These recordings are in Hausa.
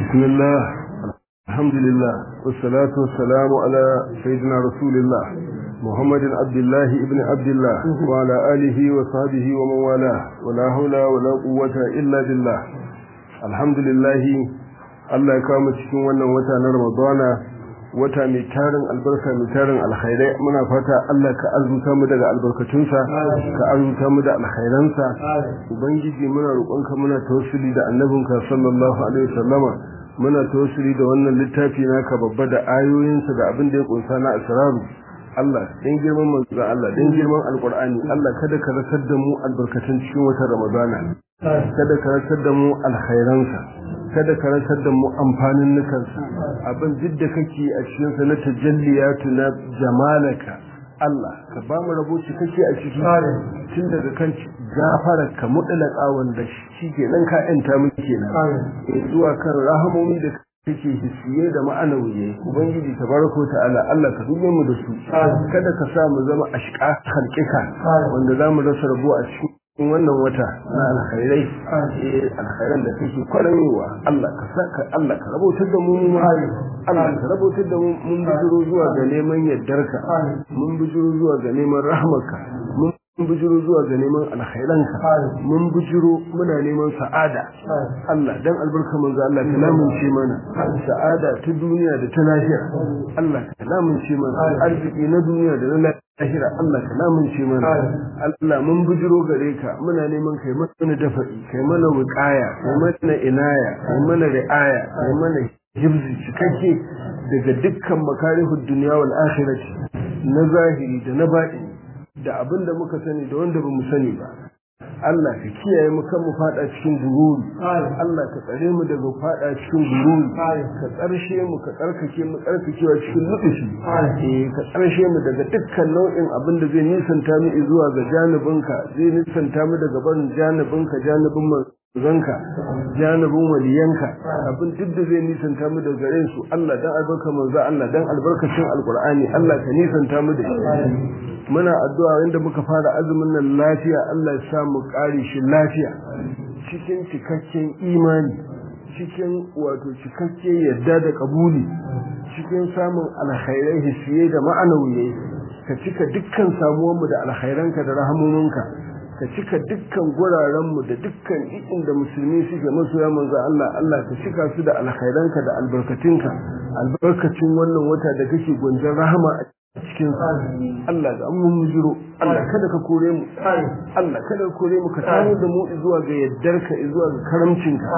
بسم الله الحمد لله والصلاة والسلام على سيدنا رسول الله محمد عبد الله ابن عبد الله وعلى آله وصحبه ومن والاه ولا حول ولا قوة إلا بالله الحمد لله Allah ya kawo mu cikin wannan wata na Ramadana wata mai tarin albarka mai tarin alkhairai muna fata Allah ka arzuta mu daga albarkatunsa ka arzuta mu da alkhairansa ubangiji muna roƙonka muna tawassuli da annabinka sallallahu alaihi wasallama muna tawassuli da wannan littafi naka babba da ayoyinsa da abin da ya kunsa na asraru Allah dan girman manzo Allah dan girman alqur'ani Allah kada ka rasar da mu albarkatun cikin watan Ramadana kada ka rasar da mu alkhairansa kada ka rasar da mu amfanin nukansa abin duk da kake a cikin sa na tajalliyatu na jamalaka Allah ka ba mu rabo shi kake a ciki tun daga kan gafara ka mutlaka wanda shi ke nan ka yanta mu kenan zuwa kan rahamomi da kake hisiye da ma'anawiye ubangiji tabaraka ta'ala Allah ka dube mu da su kada ka sa mu zama ashqa khalqika wanda zamu rasa rabo a cikin in wannan wata na alkhairai alkhairan da kake kwararowa Allah ka saka Allah ka rabotar da mu mu Allah ka rabotar da mu mun bijiro zuwa ga neman yardarka mun bijiro zuwa ga neman rahmarka mun bijiro zuwa ga neman alkhairanka mun bijiro muna neman sa'ada Allah dan albarka manzo Allah ka lamunce mana sa'ada ta duniya da ta lahira Allah ka lamunce mana arziki na duniya da na lahira Allah ka lamunce mana Allah mun bijiro gare ka muna neman kai mana dafa'i kai mana wiqaya kai mana inaya kai mana ri'aya kai mana hibzi cikakke daga dukkan makarihud dunya wal akhirati na zahiri da na baɗini da abin da muka sani da wanda ba mu sani ba Allah ka kiyaye mu kan mu fada cikin gururi Allah ka tsare mu daga fada cikin gururi ka tsarshe mu ka tsarkake mu tsarkakewa cikin lutufi eh ka tsarshe mu daga dukkan nau'in abin da zai nisanta mu zuwa ga janibinka zai nisanta mu daga barin janibinka janibin zanka janibin waliyanka abin duk da zai nisanta mu da gare su Allah dan albarka manzo Allah dan albarkacin alqur'ani Allah ka nisanta mu da shi muna addu'a inda muka fara azumin nan lafiya Allah ya sa mu kare shi lafiya cikin cikakken imani cikin wato cikakken yadda da kabuli cikin samun alkhairai hisiye da ma'anawiye ka cika dukkan samuwanmu da alkhairanka da rahamominka ka cika dukkan gurarenmu da dukkan da musulmi suke masoya manzo Allah Allah ka cika su da alkhairanka da albarkatinka albarkacin wannan wata da kake gunjan rahama a cikin Allah ga mun mujiro Allah kada ka kore mu Allah kada ka kore mu ka samu da mu zuwa ga yaddarka zuwa ga karamcinka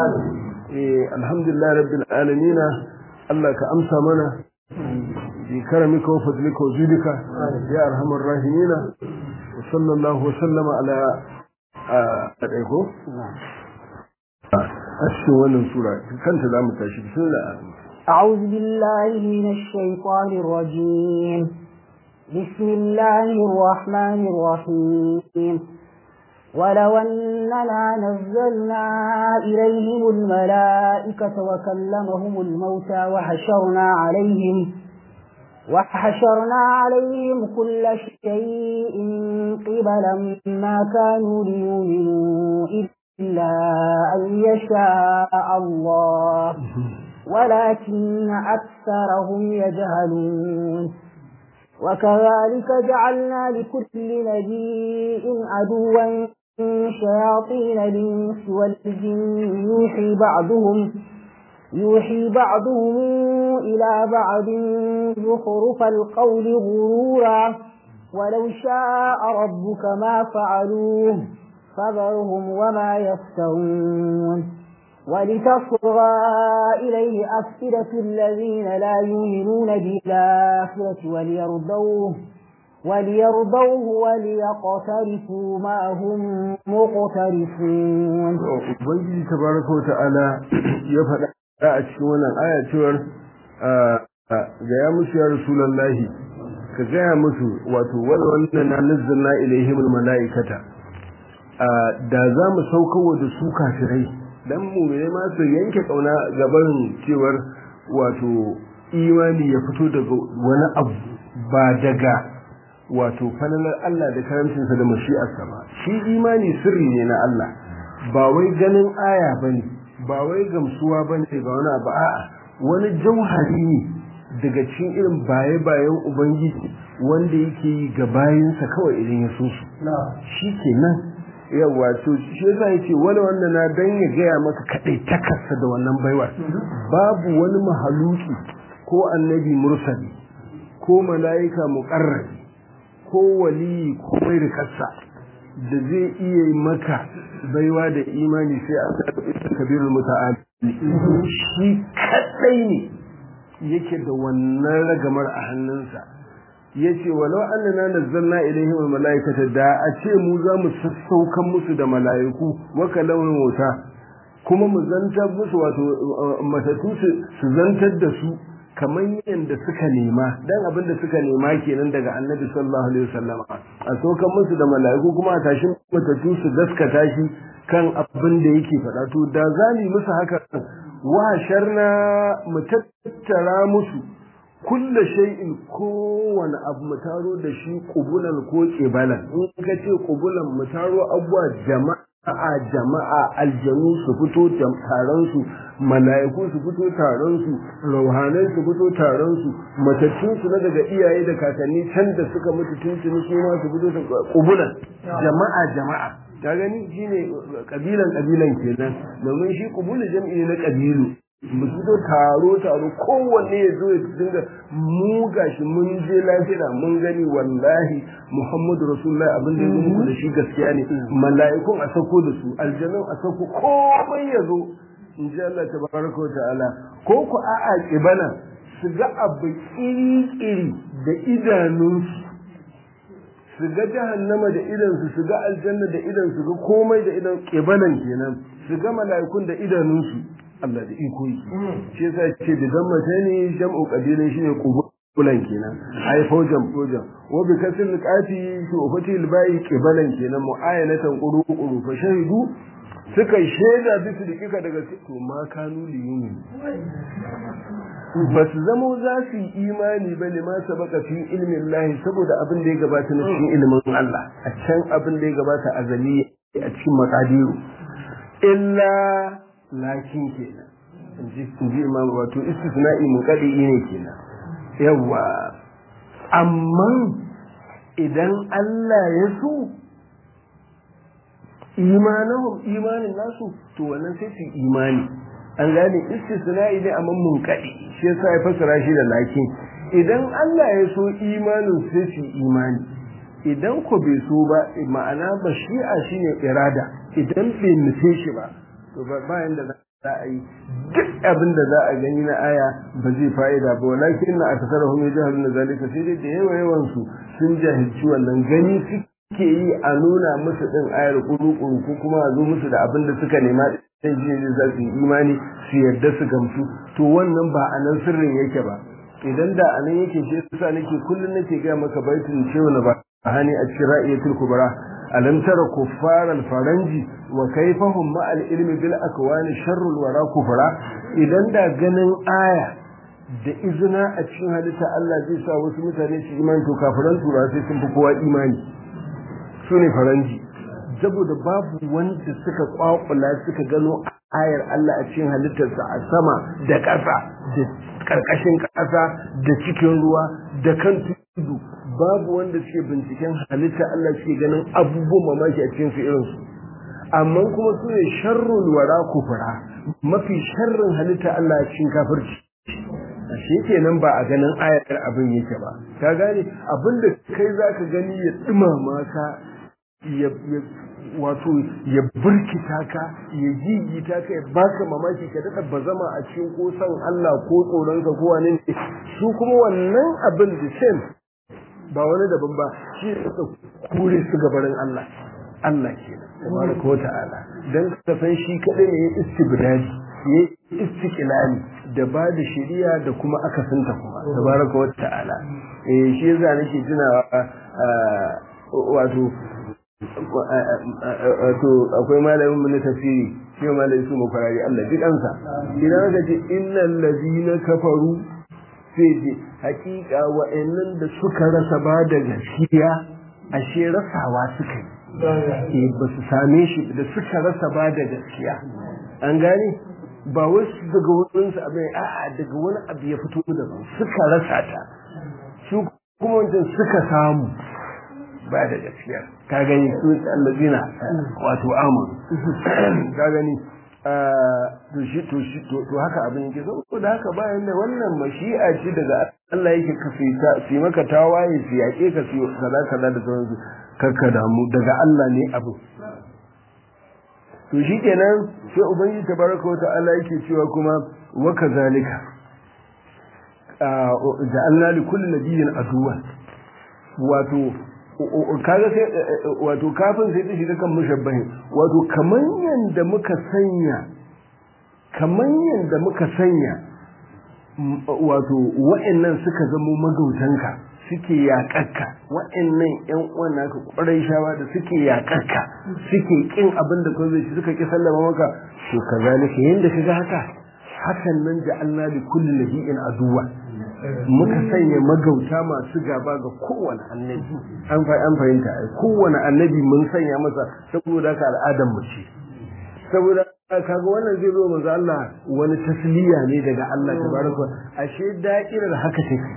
eh alhamdulillah rabbil alamin Allah ka amsa mana bi karamika wa fadlika wa judika ya arhamar rahimina وصلى الله وسلم على أدعيكو أشهر ونن سورة كانت لا متاشي بسم الله أعوذ بالله من الشيطان الرجيم بسم الله الرحمن الرحيم ولو أننا نزلنا إليهم الملائكة وكلمهم الموتى وحشرنا عليهم وحشرنا عليهم كل شيء قبلا ما كانوا ليؤمنوا إلا أن يشاء الله ولكن أكثرهم يجهلون وكذلك جعلنا لكل نبي عدوا شياطين الإنس والجن يوحي بعضهم يوحي بعضهم إلى بعض زخرف القول غرورا ولو شاء ربك ما فعلوه فذرهم وما يفترون ولتصغى إليه أفئدة الذين لا يؤمنون بالآخرة وليرضوه وليرضوه وليقترفوا ما هم مقترفون ubangiji tabaraka wa ta'ala ya faɗa a cikin wannan aya cewar ga ya musu ya rasulullahi ka gaya musu wato wannan na nazzalna ilaihim almalaikata da za mu saukowa da su kafirai dan mu'mine ma su yanke kauna gaban cewar wato imani ya fito daga wani abu ba daga wato falalar Allah da karamcinsa da mashi'arsa ba shi imani sirri ne na Allah ba wai ganin aya bane ba wai gamsuwa ba ne ga wani abu a'a wani jauhari ne daga cikin irin baye-bayen ubangiji wanda yake yi ga bayansa kawai idan ya so su shi ke nan yawa to shi yasa yace wani wanda na dan ya gaya maka kadai takarsa da wannan baiwa babu wani mahaluki ko annabi mursali ko mala'ika muqarrabi ko wali ko mai rikarsa da zai iya maka baiwa da imani sai a kabirul muta'ali shi kadai ne yake da wannan ragamar a hannunsa yace walau annana nazzalna ilaihim almalaikata da a ce mu za mu sassaukan musu da malaiku wa kalamun mota kuma mu zantar musu wato matatu su zantar da su kamar yadda suka nema dan abin da suka nema kenan daga annabi sallallahu alaihi wasallam a saukan musu da malaiku kuma a tashi matatu su gaskata shi kan abin da yake faɗa to da za mu musu haka wa sharna mu tattara musu kulla shay'in kowane abu mu taro da shi kubulan ko kebalan in ka ce kubulan mu taro abuwa jama'a jama'a aljanu su fito taron su mala'iku su fito taron su rauhanai su fito taron su matattun su na daga iyaye da kakanni can da suka mutu tuntuni su ma su fito kubulan jama'a jama'a ka gani shine kabilan kabilan kenan domin shi kubulu jam'i na kabilu mu fito taro taro kowanne ya zo ya dinga mu gashi mun je lafiya mun gani wallahi muhammadu rasulullahi abin da ya zo muku da shi gaskiya ne mala'ikun a sako da su aljanun a sako komai ya zo in ji Allah tabaraka wa ta'ala ko ku a'a kibana su ga abu iri-iri da idanunsu su ga jahannama da idansu su ga aljanna da idan su ga komai da idan kibanan kenan su ga mala'ikun da idanunsu Allah da iko yi shi yasa ce da dan mata ne jam'u qabilan shine qubulan kenan ai faujan faujan wa bi kasr qati shi ufati albai qibalan kenan mu'ayanatan quru quru fa shahidu suka shaida bisu dikika daga to ma kanu liyuni ba su zamo za su yi imani ba ne ma sabaka fi ilmin lahi saboda abin da ya gabata na cikin ilimin Allah a can abin da ya gabata a zali a cikin makadiru illa lakin kenan in ji imam wato istisna'i muqaddi ne kenan yawa amma idan Allah ya so imanahum imanin nasu to wannan sai su imani an gane istisna'i ne amma munkadi shi yasa ya fasara shi da lakin idan Allah ya so imanin sai su imani idan ko bai so ba ma'ana ba shi'a shine irada idan bai nufe shi ba to bayan da za a yi duk abin da za a gani na aya ba zai fa'ida ba walakin na akasarahum yajhalun zalika sai dai da yawa yawan su sun jahilci wannan gani suke yi a nuna musu din ayar kuru-kuru ko kuma a zo musu da abin da suka nema sai ji ne za su yi imani su yarda su gamsu to wannan ba a nan sirrin yake ba idan da a nan yake shi yasa nake kullum nake ga maka baitin cewa na ba hani a cikin ra'iyatul kubra alam tara kuffar al faranji wa kayfahum ma al ilmi bil akwani sharrul wara kufra idan da ganin aya da izina a cikin halitta Allah zai sa wasu mutane su imani to kafiran tura sai sun fi kowa imani su ne faranji saboda babu wanda suka kwakula suka gano ayar Allah a cikin halittarsa a sama da ƙasa da ƙarƙashin ƙasa da cikin ruwa da kan tudu babu wanda suke binciken halitta Allah suke ganin abubuwan mamaki a cikin su irinsu amma kuma su ne sharrul wara kufura mafi sharrin halitta Allah a cikin kafirci shi kenan ba a ganin ayar abin yake ba ka gane abin da kai zaka gani ya dumama ka ya wato ya burkita ka ya jijita ka ya baka mamaki ka daɗa bazama a cikin ko san Allah ko tsoronka ko wani ne su kuma wannan abin da same ba wani daban ba shi ne suka kure su gabarin Allah Allah ke tabaraka wa ta'ala dan ka san shi kadai ne ya istibdadi ya istiqlali da ba da shari'a da kuma akasinta kuma tabaraka wa ta'ala eh shi yasa nake tunawa wato wato akwai malamin mun tafsiri shi malamin su mukarari Allah duk ansa idan ka ce innal ladina kafaru sai ce hakika wa'annan da suka rasa ba da gaskiya ashe rasawa suka yi ba su same shi da suka rasa ba da gaskiya an gane ba wasu daga wurinsu abin a'a daga wani abu ya fito da suka rasa ta su kuma wancan suka samu ba da gaskiya ka gani su allazina wato amon ka gani to shi to shi to haka abin yake so da haka bayan da wannan mashi'a ce daga Allah yake ka su yi maka tawaye su yaƙe ka su kaza kaza da sauransu kakka damu daga Allah ne abu to shi kenan sai ubangiji tabaraka wa ta'ala yake cewa kuma wa kazalika ja'alna li kulli nabiyyin aduwan wato kaga sai wato kafin sai ta shiga kan mushabbahin wato kaman yanda muka sanya kaman yanda muka sanya wato wa'annan suka zamo magautanka suke yaƙarka wa'annan ƴan uwan naka ƙwarai shawa da suke yaƙarka suke kin abin da kawai shi suka ki sallama maka to kazalika yanda kaga haka hakan nan ja'alna li kulli nabiyyin aduwa muka sanya magauta masu gaba ga kowane annabi an fa an fahimta kowane annabi mun sanya masa saboda ka al'adar mu ce saboda kaga wannan zai zo manzo Allah wani tasliya ne daga Allah tabaraka ashe da'irar haka take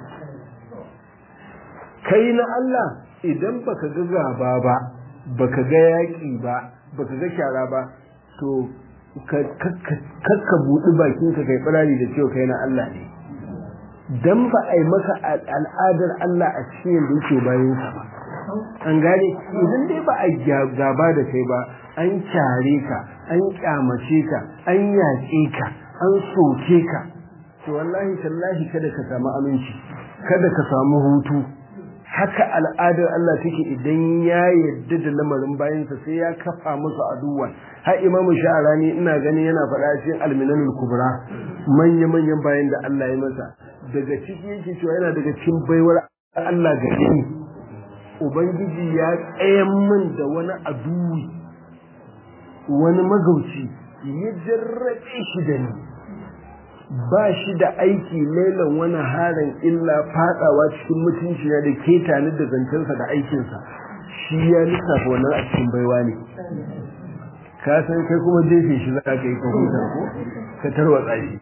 kai na Allah idan baka ga gaba ba baka ga yaki ba baka ga shara ba to kakka buɗi bakinka kai firari da cewa kai na Allah ne dan ba a yi maka al'adar Allah a cikin da yake bayan sa ba an gane idan dai ba a gaba da kai ba an kyare ka an kyamace ka an yaƙe ka an soke ka to wallahi tallahi kada ka samu aminci kada ka samu hutu haka al'adar Allah take idan ya yarda da lamarin bayansa sai ya kafa musu aduwa har imamu sha'arani ina gani yana faɗa cikin alminanul kubra manya manyan bayan da Allah ya masa daga ciki yake cewa yana daga cikin baiwar Allah ga ni ubangiji ya tsayan min da wani aduwi wani magauci ya jarrabe shi da ni ba shi da aiki lailan wani harin illa fadawa cikin mutunci na da keta ni da zancensa da aikinsa shi ya lissafa wannan a cikin baiwa ne ka san kai kuma jefe shi za ka yi ka huta ko ka tarwatsa shi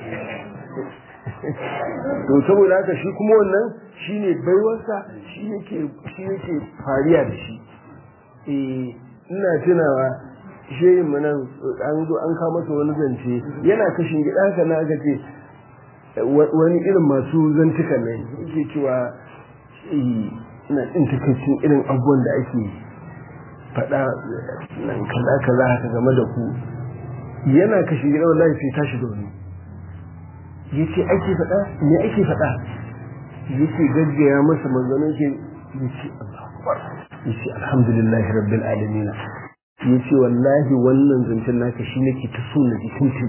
to saboda haka shi kuma wannan shine baiwarsa shi yake shi yake fariya da shi eh ina tunawa shehin mu nan an zo an kawo masa wani zance yana kashin gida haka na aka ce wani irin masu zantukan nan yake cewa ina ɗin takaicin irin abubuwan da ake faɗa nan kaza kaza haka game da ku yana kashin gida wallahi sai tashi da wani yace ake faɗa me ake faɗa yace gaggaya masa manzanin ke yace yace alhamdulillahi rabbil alamin yace wallahi wannan zancen naka shi nake ta so na jikin tun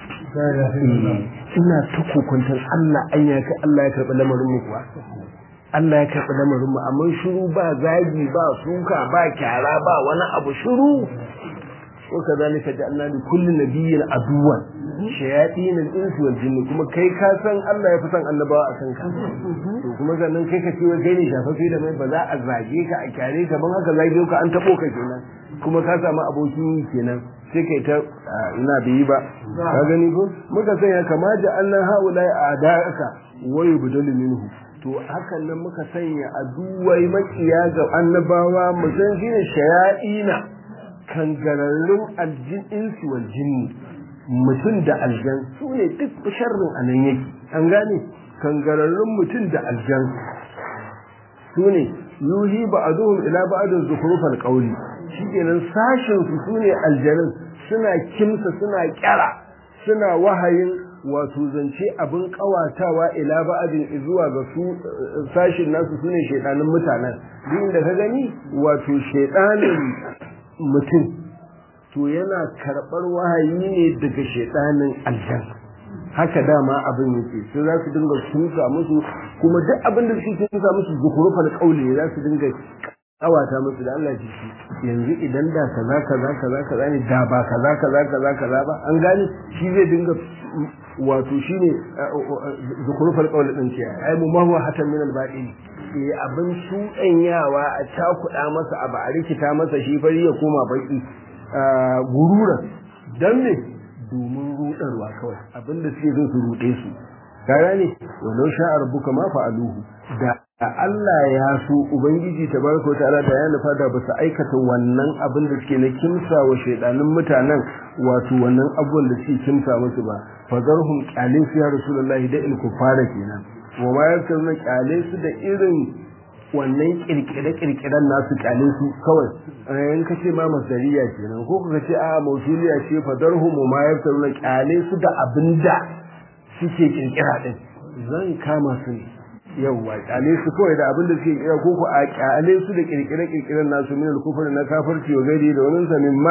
ina ta kokuntar Allah an ya ka Allah ya karɓi lamarin mu kuwa Allah ya karɓi lamarin mu amma shiru ba zagi ba suka ba kyara ba wani abu shiru وكذلك جعلنا لكل نبي عدوا شياطين الانس والجن kuma kai ka san Allah ya fi san annabawa a kanka to kuma sannan kai ka ce wai kai ne shafafe da mai ba za a zage ka a kyare ka ban haka zage ka an tabo ka kenan kuma ka samu abokin yi kenan sai kai ta ina bai yi ba ka gani ko muka sanya kama ja'alna haula a'da'aka wa yubdalu minhu to hakan nan muka sanya aduwai makiya ga annabawa mu san shine shaya'ina kangararrun aljin insu wal jinni mutum da aljan su ne duk sharrin a nan yake an gane kangararrun mutum da aljan su ne yuhi ba'aduhum ila ba'adun zukhrufal qawli shikenan sashin su sune aljanin suna kimsa suna kyara suna wahayin wato zance abin kawatawa ila ba'adin zuwa ga su sashin nasu sune shedanin mutanen duk da ka gani wato shedanin mutum to yana karɓar wahayi ne daga shaidanin aljan haka dama abin yake sai za su dinga tusa musu kuma duk abin da suke tusa musu zukurufal kauli ne za su dinga kawata musu da Allah ji yanzu idan da kaza kaza kaza kaza ne da ba kaza kaza kaza kaza ba an gane shi zai dinga wato shine zukurufal kauli din ce ai mu ma huwa hatan min al-ba'ili eh abin shuɗanyawa a cakuɗa masa abu a rikita masa shi fari ya koma baki gurura dan ne domin rudarwa kawai abinda suke so su rude su ka gane walau sha rabbuka ma fa'aluhu da Allah ya so ubangiji tabaraka ta'ala da ya nufa da ba su aikata wannan abin da suke na kimsa wa shaidanin mutanen wato wannan abubuwan da suke kimsa musu ba fazarhum qalin fi rasulullahi da il kufara kenan wa ma yakunu qalin su da irin wannan kirkire-kirkiren nasu kyale su kawai in ka ce ma masariya kenan ko ka ce a mausuliya ce fadarhu mu ma yaftar na kyale su da abinda suke kirkira din zan kama su ne yawwa kyale su kawai da abinda suke kirkira ko ko a kyale su da kirkire-kirkiren nasu min al-kufr na kafirci wa gari da wani sa mimma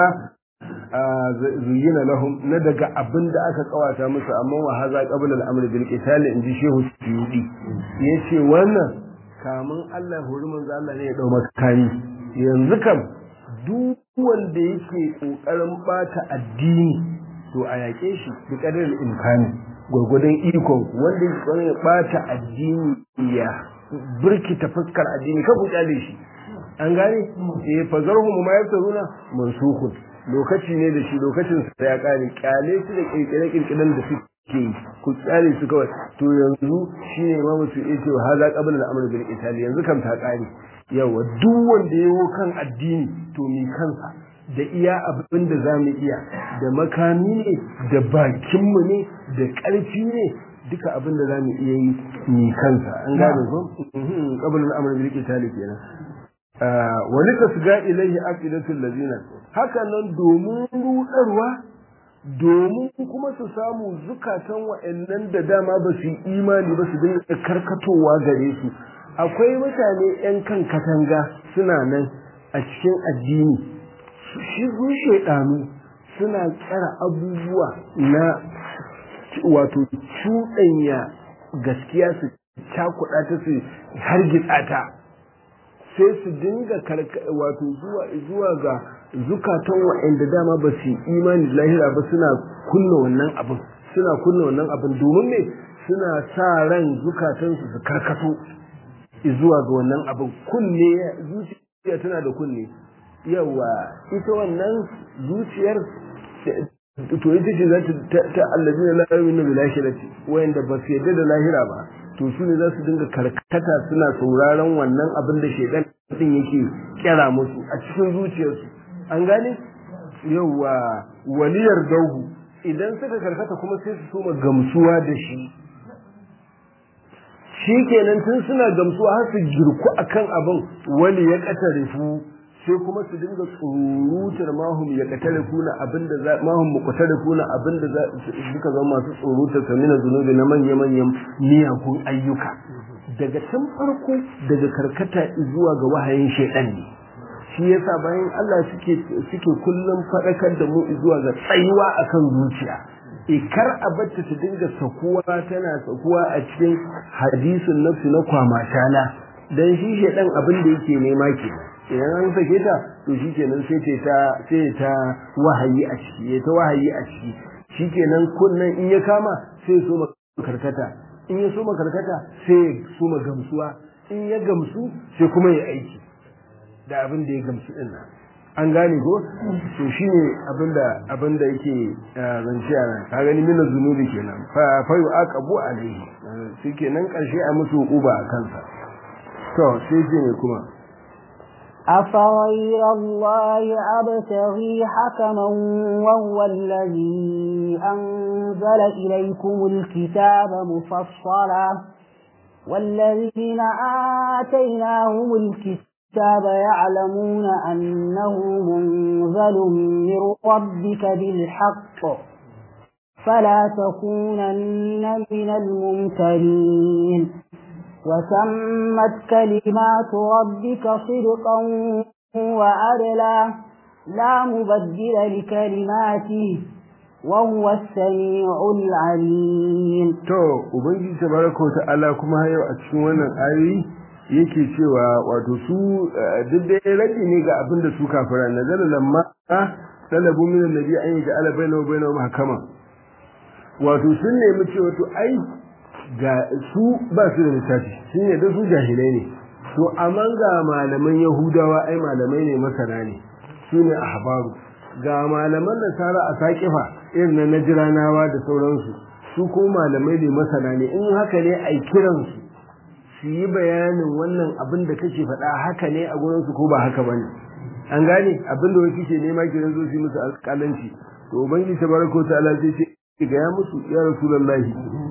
zuyina lahum na daga abinda aka kawata musu amma wa haza qabla al-amr bil qital inji shehu suyudi yace wannan kamun Allah hori manzo Allah ne ya dau makani yanzu kam duk wanda yake kokarin bata addini to a yake shi bi kadar imkani gurgudan ikon wanda yake kokarin bata addini ya burkita fuskar addini ka ku kyale shi an gane eh fazarhum ma yaftaruna mansukun lokaci ne da shi lokacin sa ya kare kyale shi da kirkire kirkiren da suke ke ku tsare su kawai to yanzu shine imamu su ya ce haza qabla al-amr bil itali yanzu kam ta kare yawa duk wanda yawo kan addini to mi kansa da iya abin da zamu iya da makami ne da bakin mu ne da karfi ne duka abin da zamu iya yi mi kansa an gane ko qabla al-amr bil itali kenan wani tasga ilayhi aqidatul ladina haka nan domin rudarwa domin kuma su samu zukatan wa'annan da dama ba su yi imani ba su dinga karkatowa gare su akwai mutane 'yan kan katanga suna nan a cikin addini shi su shaidanu suna tsara abubuwa na wato cuɗanya gaskiya su cakuɗa ta su hargitsa ta sai su dinga wato zuwa ga zukatan waɗanda dama ba su imani lahira ba suna kunna wannan abin suna kunna wannan abin domin me suna sa ran zukatansu su karkato zuwa ga wannan abin kunne zuciya tana da kunne yawa ita wannan zuciyar to ita ce za ta allazi na lahira na bilashirati wayanda ba su yadda da lahira ba to su ne za su dinga karkata suna sauraron wannan abin da shaidan din yake kira musu a cikin zuciyarsu an gane yawa waliyar dauhu idan suka karkata kuma sai su soma gamsuwa da shi shi kenan tun suna gamsuwa har su girku akan abin wani ya katarifu sai kuma su dinga tsurutar mahum ya katarifu na abin da za mahum mu katarifu na abin da suka zama masu tsurutar samina zunubi na manya-manyan miyagun ayyuka daga tun farko daga karkata zuwa ga wahayin shaidan ne shi yasa bayan Allah suke suke kullum faɗakar da mu zuwa ga tsayuwa akan zuciya ikar a bacci ta dinga sakuwa tana sakuwa a cikin hadisin nafsi na kwamatana dan shi shedan abin da yake nema ke idan an sake ta to shikenan sai ta sai ta wahayi a ciki ya ta wahayi a ciki shikenan kunnan in ya kama sai so karkata in ya so karkata sai ya so gamsuwa in ya gamsu sai kuma ya aiki da abin da ya gamsu din nan an gane ko to shine abinda abinda yake zance a nan ka gani mina zunubi kenan fa fa yuqabu alaihi shikenan karshe a musu uba a kansa to sai ce ne kuma أفغير الله أبتغي حكما وهو الذي أنزل إليكم الكتاب مفصلا والذين آتيناهم الكتاب الكتاب يعلمون أنه منزل من ربك بالحق فلا تكونن من الممترين وتمت كلمات ربك صدقا وعدلا لا مبدل لكلماته وهو السميع العليم تو وبنجي تبارك وتعالى كما هي a cikin wannan ayoyi yake cewa wato su duk da rabi ne ga abin da su kafira nazala lamma talabu min annabi an yi ja'ala bainahu bainahu mahkama wato sun nemi cewa to ai ga su ba su da littafi sun ne da su jahilai ne to amma ga malaman yahudawa ai malamai ne masana ne su ne ahbaru ga malaman nasara a saƙifa irin na najiranawa da sauransu su ko malamai ne masana ne in haka ne a kiransu su yi bayanin wannan abin da kake faɗa haka ne a gurinsu ko ba haka bane an gane abin da wani ke nema kiran zo su yi musu alƙalanci to ubangiji tabaraka ta'ala sai ce ga ya musu ya rasulullahi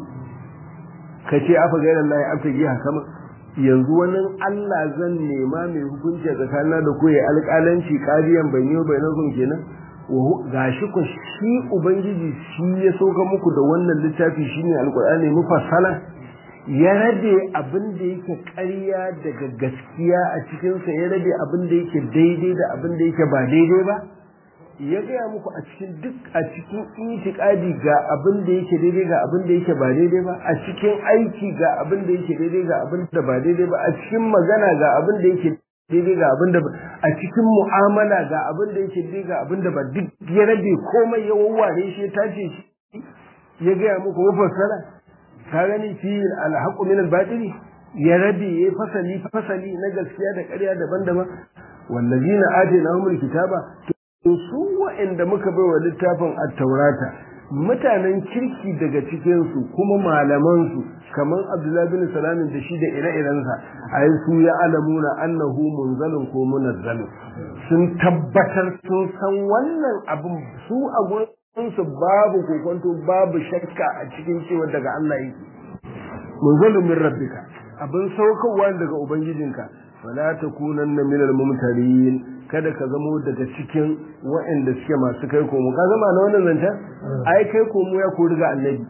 ka ce afa ga Allah ya afta giya kama yanzu wani Allah zan nema mai hukunci a tsakanina da ku ya alƙalanci ƙariyan ban yi bayanan kenan gashi ku shi ubangiji shi ya sauka muku da wannan littafi shine alqur'ani mufassala ya rabe abin da yake ƙarya daga gaskiya a cikin sa ya rabe abin da yake daidai da abin da yake ba daidai ba ya gaya muku a cikin duk a cikin itikadi ga abin da yake daidai ga abin da yake ba daidai ba a cikin aiki ga abin da yake daidai ga abin da ba daidai ba a cikin magana ga abin da yake daidai ga abin da a cikin mu'amala ga abin da yake daidai ga abin da ba duk ya rabe komai ya wawware shi ya tace shi ya gaya muku mafassara ka gani fi alhaqu min albatil ya rabe ya fasali fasali na gaskiya da ƙarya daban-daban wallazina atainahumul kitaba to su wa'anda muka bai wa littafin at-taurata mutanen kirki daga cikinsu kuma malamansu kamar abdullahi bin salamin da shi da ire-irensa a yi su ya alamuna annahu munzalin ko munazzalin sun tabbatar sun san wannan abin su a gurinsu babu kokonto babu shakka a cikin cewa daga Allah yake munzalin min rabbika abin saukowa daga ubangijinka fala takunanna minal mumtarin kada ka zamo daga cikin waɗanda suke masu kai komo ka zama na wannan zancen ai kai komo ya kori ga annabi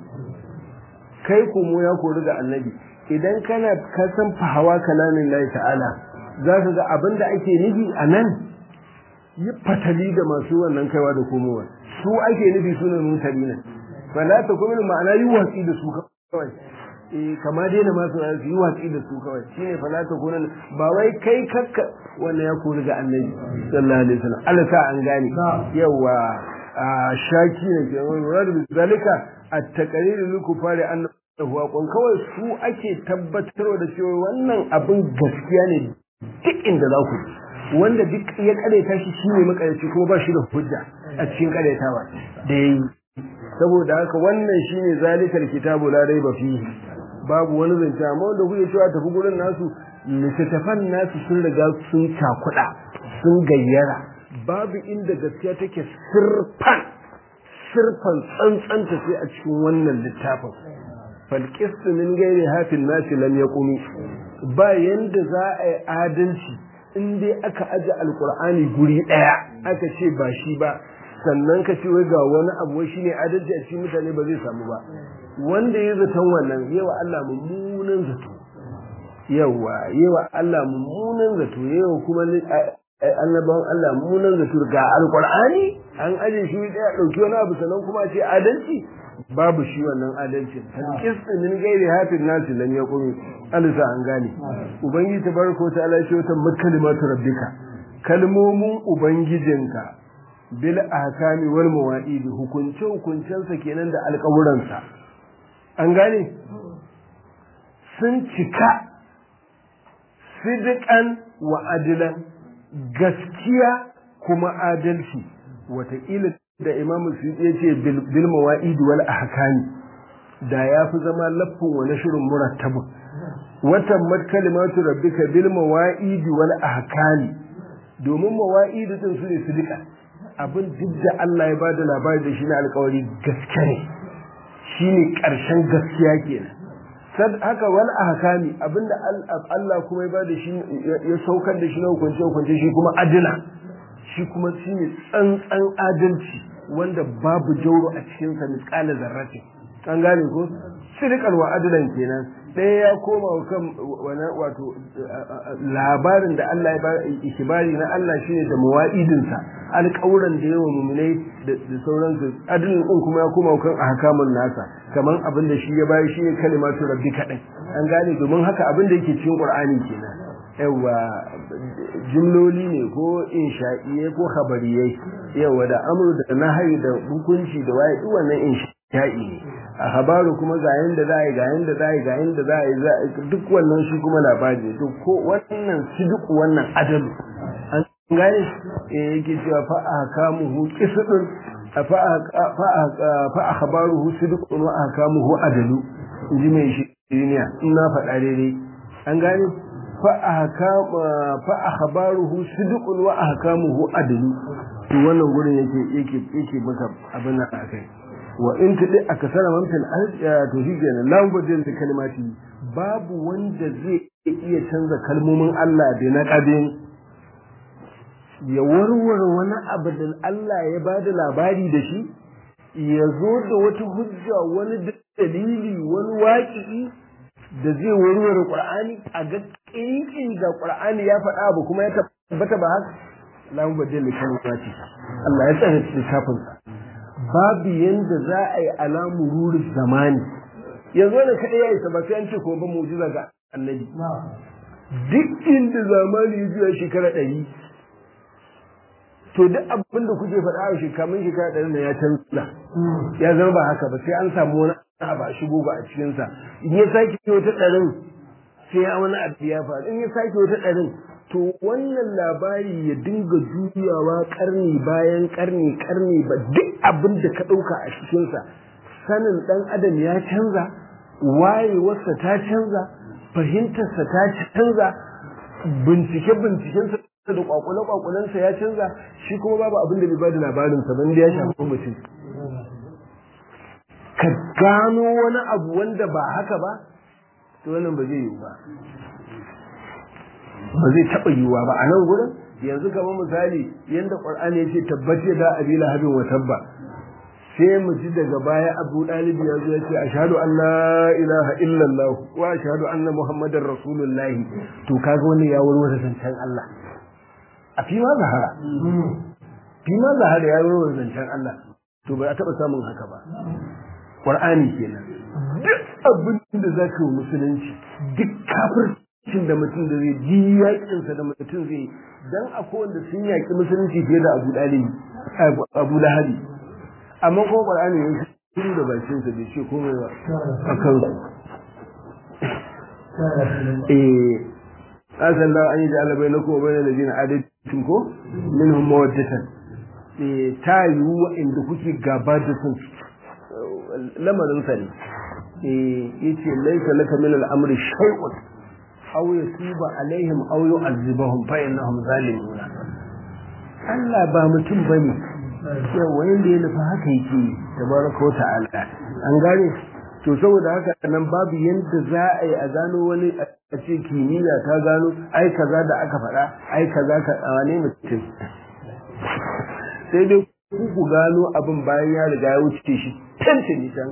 kai komo ya kori ga annabi idan kana ka san fahawa kalamin lahi ta'ala za ka ga abin da ake nufi a nan yi fatali da masu wannan kaiwa da komowa su ake nufi su ne mutane nan fala ta kuma ma'ana yi watsi da su kawai eh kama daina masu su yi watsi da su kawai shine fala ta kuna ba wai kai kakka wannan ya kori ga annabi sallallahu alaihi wasallam Allah sa an gane yawa shaki ne ke wani rad zalika at-taqrir lil kufari annahu aqon kawai su ake tabbatarwa da cewa wannan abin gaskiya ne duk inda za ku wanda duk ya kareta shi shine makarici kuma ba shi da hujja a cikin karetawa da yayi saboda haka wannan shine zalikal kitabu la raiba fihi babu wani zance amma wanda kuke cewa tafi gurin nasu littattafan nasu sun riga sun cakuɗa sun gayyara babu inda gaskiya take sirfan sirfan tsantsanta sai a cikin wannan littafin falqistu min gairi hafin nasi lam yaqumi ba yanda za a yi adalci in dai aka aje alqur'ani guri daya aka ce ba shi ba sannan ka ce wai ga wani abu wai shine adalci a cikin mutane ba zai samu ba wanda ya zaton wannan yawa Allah mummunan zato yawa yawa Allah mummunan zato yawa kuma annabawan Allah mummunan zato ga alqur'ani an aje shi daya dauki wani abu sannan kuma a ce adalci babu shi wannan adalcin kis min gairi hafin nasi lam yaqumi alisa an gane ubangiji tabaraka ta'ala shi wata makalimatu rabbika kalmomin ubangijinka bil ahkami wal mawa'id hukunce hukuncensa kenan da alƙawuransa an gane sun cika sidikan wa adilan gaskiya kuma adalci wataƙila da imamu su ya ce bil mawa'id wal ahkami da ya fi zama laffin wa nashrun murattabun watan mat kalimatu rabbika bil mawa'id wal ahkami domin mawa'id din su ne sidika abin duk da Allah ya bada labari da shi na alƙawari gaske ne shine ƙarshen gaskiya kenan sad haka wal ahkami abinda Allah kuma ya bada shi ya saukar da shi na hukunce hukunce shi kuma adila shi kuma shine tsantsan adalci wanda babu jauro a cikin sa misqala zarrati an gane ko sirqan wa adlan kenan ɗaya ya koma kan wani wato labarin da Allah ya ba ikibari na Allah shine da muwa'idinsa alƙawuran da yawa muminai da sauransu adalin din kuma ya koma kan ahkamun nasa kaman abin da shi ya bayi shine kalimatu rabbi kadai an gane domin haka abin da yake cikin Qur'ani kenan yawa jumloli ne ko insha'iyai ko khabariyai yawa da amru da nahyi da hukunci da waye duk wannan insha'i ne a habaru kuma ga yanda za a yi ga yanda za a yi ga yanda za a yi duk wannan shi kuma labari to ko wannan sidiku wannan adalu an gane eh yake cewa fa ahkamuhu qisdun fa akhbaruhu sidqun wa ahkamuhu adalu inji mai shi duniya in na faɗa daidai an gane fa akhbaruhu sidqun wa ahkamuhu adalu to wannan gurin yake yake yake maka abin nan akai wa in tudi akasara man fil to shi kenan lan gudun da kalmati babu wanda zai iya canza kalmomin Allah da na kadin ya warware wani abu da Allah ya ba da labari da shi ya zo da wata hujja wani dalili wani waƙi'i da zai warware Qur'ani a ga kinkin da Qur'ani ya faɗa abu kuma ya tabbata ba haka lamu badal kalmati Allah ya tsare littafin sa babu yanda za a yi alamu ruri zamani yanzu ne kaɗai ya isa ba sai an ce ko ba mu'jiza ga annabi duk inda zamani ya juya shekara ɗari to duk abin da kuke faɗa a shekarun shekara ɗari na ya canza ya zama ba haka ba sai an samu wani abu a shigo ba a cikinsa in ya sake wata ɗarin sai ya wani abu ya faru in ya sake wata ɗarin to wannan labari ya dinga juyawa ƙarni bayan ƙarni ƙarni ba duk abin da ka ɗauka a cikinsa sanin ɗan adam ya canza wayewarsa ta canza fahimtarsa ta canza bincike-bincikensa da kwakwale-kwakwalensa ya canza shi kuma babu abin da bai bada labarinsa ban da ya shafi mutum ka gano wani abu wanda ba haka ba to wannan ba zai yiwu ba ba zai taɓa yiwuwa ba a nan gurin yanzu kamar misali yadda ƙwar'ani ya ce tabbace da abila habin wa tabba sai mu ji daga baya abu ɗalibi ya zo ya ce ashhadu an la ilaha illallah wa ashhadu anna muhammadar rasulullahi to kaga wani ya warware zancen Allah a fi ma zahara fi ma zahara ya warware zancen Allah to ba a taɓa samun haka ba Qur'ani kenan duk abin da za ka yi musulunci duk kafircin da mutum da zai ji yaƙinsa da mutum zai dan akwai wanda sun yaƙi musulunci fiye da Abu Dalibi Abu Lahabi amma ko Qur'ani ya shiru da bakin sa bai ce komai ba akan su eh asan da an yi da alabai na kuma bayan ladina adatin ko minhum mawaddatan eh ta yiwu inda kuke gaba da sun lamarin sa ne eh yace laisa laka min al-amri shay'un aw yasiba alaihim aw yu'azzibahum fa innahum zalimun Allah ba mutum bane yawa yanda ya nufa haka yake tabaraka wa ta'ala an gane to saboda haka nan babu yanda za a yi a gano wani a ce kimiyya ta gano ai kaza da aka faɗa ai kaza ka wane mutum sai dai ku gano abin bayan ya riga ya wuce shi tantance can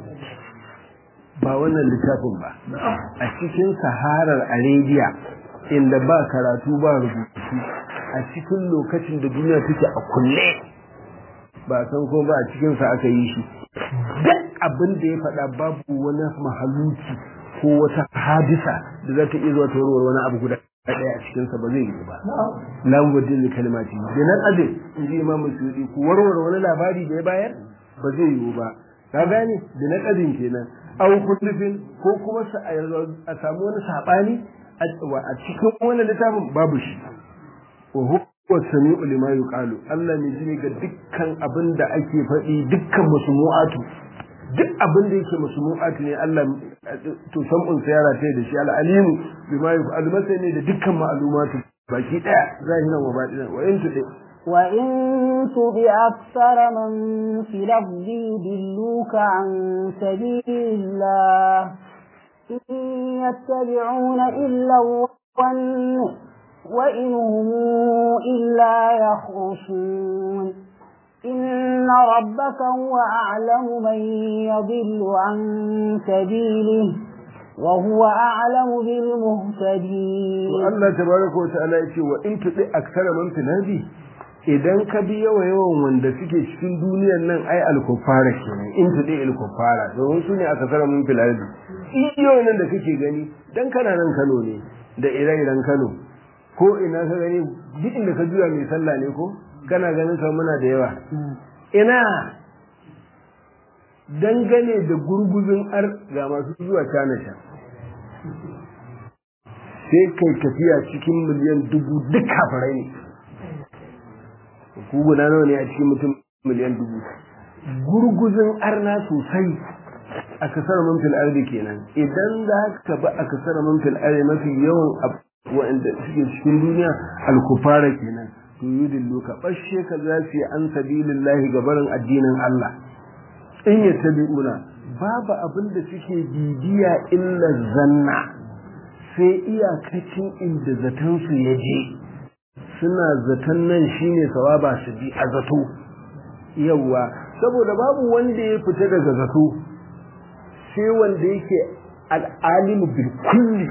ba wannan littafin ba a cikin saharar arabia inda ba karatu ba rubutu a cikin lokacin da duniya take a kulle ba san ko ba a cikinsa aka yi shi duk abin da ya faɗa babu wani mahaluki ko wata hadisa da za ta iya zuwa ta warware wani abu guda ɗaya a cikinsa ba zai yi ba lamudin da kalmati da nan azin in ji imamu suyudi ku warware wani labari da ya bayar ba zai yiwu ba ka gane da na ƙazin kenan au kullufin ko kuma a samu wani saɓani a cikin wani littafin babu shi wa huwa sami'u lima yuqalu Allah ne ji ga dukkan abin da ake faɗi dukkan musumu'atu duk abin da yake musumu'atu ne Allah to sam'un sayara ta da shi al-alimu bima yuqalu masai ne da dukkan ma'lumatu baki daya zahiran wa batinan wa in tuɗe وإن تطع أكثر من في الأرض يضلوك عن سبيل الله إن يتبعون إلا الظن وإن هم إلا يخرصون إن ربك هو أعلم من يضل عن سبيله وهو أعلم بالمهتدين الله تبارك وتعالى يقول وإن تطع أكثر من في الأرض idan ka bi yawa yawan wanda suke cikin duniyar nan ai alkufara kenan in ta dai alkufara domin su ne aka tsara mun filardi iyo nan da kake gani dan kana nan Kano ne da ire-iren Kano ko ina ka gani duk inda ka juya mai sallah ne ko kana ganin sa muna da yawa ina dangane da gurguzun ar ga masu zuwa China can sai kai tafiya cikin miliyan dubu duk kafirai ne ku guda nawa ne a cikin mutum miliyan dubu gurguzin arna sosai a kasar manfil ardi kenan idan za ka ba a kasar manfil ardi mafi yawan waɗanda suke cikin duniya alkufara kenan to yudillu ka bashe ka za su yi an sabilillahi gabarin addinin Allah in ya tabi'una babu abin da suke bibiya illa zanna sai iyakacin inda zaton su ya je suna zaton nan shine sawaba su bi a zato yawa saboda babu wanda ya fita daga zato sai wanda yake al'alimu bil kulli